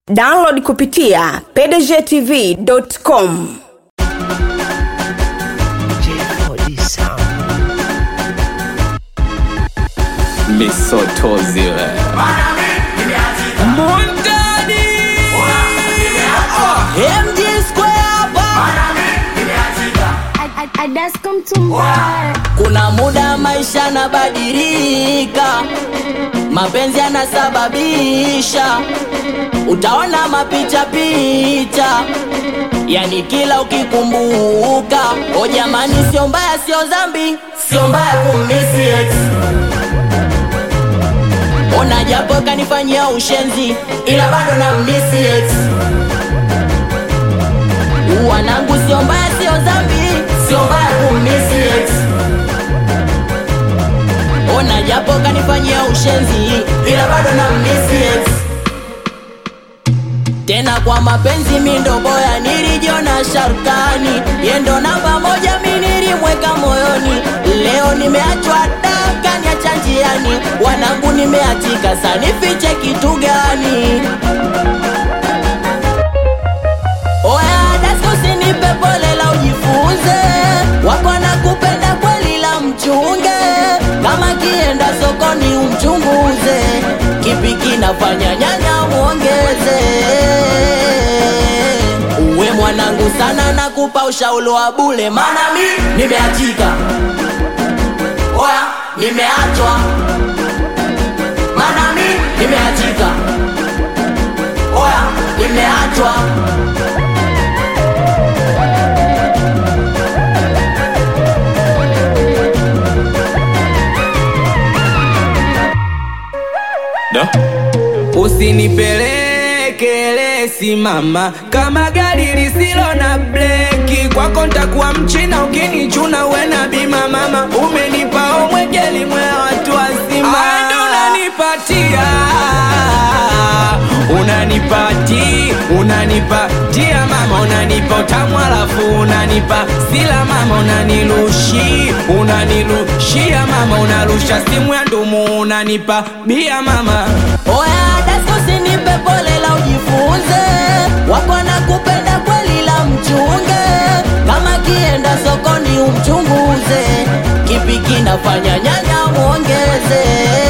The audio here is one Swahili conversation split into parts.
download kupitia pdgtv.com misotozi we Mundani MG Square hapa Adascom Tumbar. Kuna muda maisha yanabadilika, mapenzi yanasababisha, utaona mapicha picha, yani kila ukikumbuka. O jamani, sio mbaya, sio dhambi, sio mbaya kumisi ex. Ona japo kanifanyia ushenzi, ila bado na misi ex. Wanangu, sio mbaya, sio dhambi, sio mbaya kumisi ex. Ona japo kanifanyia ushenzi, ila bado na misi ex. Tena kwa mapenzi mi ndo boya, nilijiona sharkani, yendo namba moja mi nilimweka moyoni. Leo nimeachwa daka niacha njiani, wanangu nimeatika, sa nifiche kitu gani? Oya dasko usinipe pole la ujifunze, wako na kupenda kweli la mchunge, kama kienda sokoni umchunguze, kipi kinafanya nyanya muongeze. Uwe mwanangu sana, nakupa ushauri wa bule, maana mi nimeachika, oya nimeachwa, maana mi nimeachika, oya nimeachwa. da usinipeleke lesi mama kama gari lisilo na breki kwako ntakuwa mchina ukinichuna uwe na bima mama umenipa omwekeli mwe watu wazima ndo unanipatia unanipati unanipatia mama unanipa utamu alafu unanipa sila mama unanilushi unanilushia mama unarusha simu ya ndumu unanipa bia mama Oya dasko usinipe pole la ujifunze, wako na kupenda kweli la mchunge, kama kienda sokoni umchunguze, kipi kinafanya nyanya muongeze.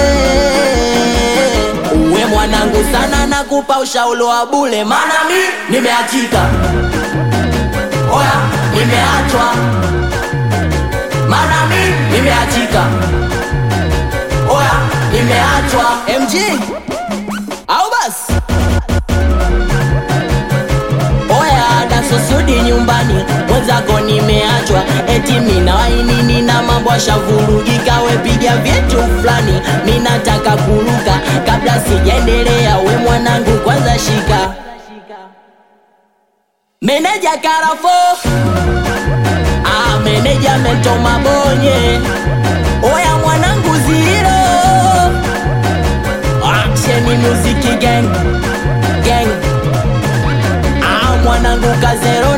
Uwe mwanangu sana, nakupa ushauri wa bule, maana mi nimeachika, oya nimeachwa, maana mi nimeachika, oya nimeachwa. MG au basi oya dasosudi nyumbani mwenzako nimeachwa eti mina wainini na mambo ashavurugika wepiga vyetu fulani minataka kuruka kabla sijaendelea we mwanangu kwanza shika meneja karafo ah, meneja metoma bonye oya mwanangu ziro Action music gang gang Ah mwanangu kazero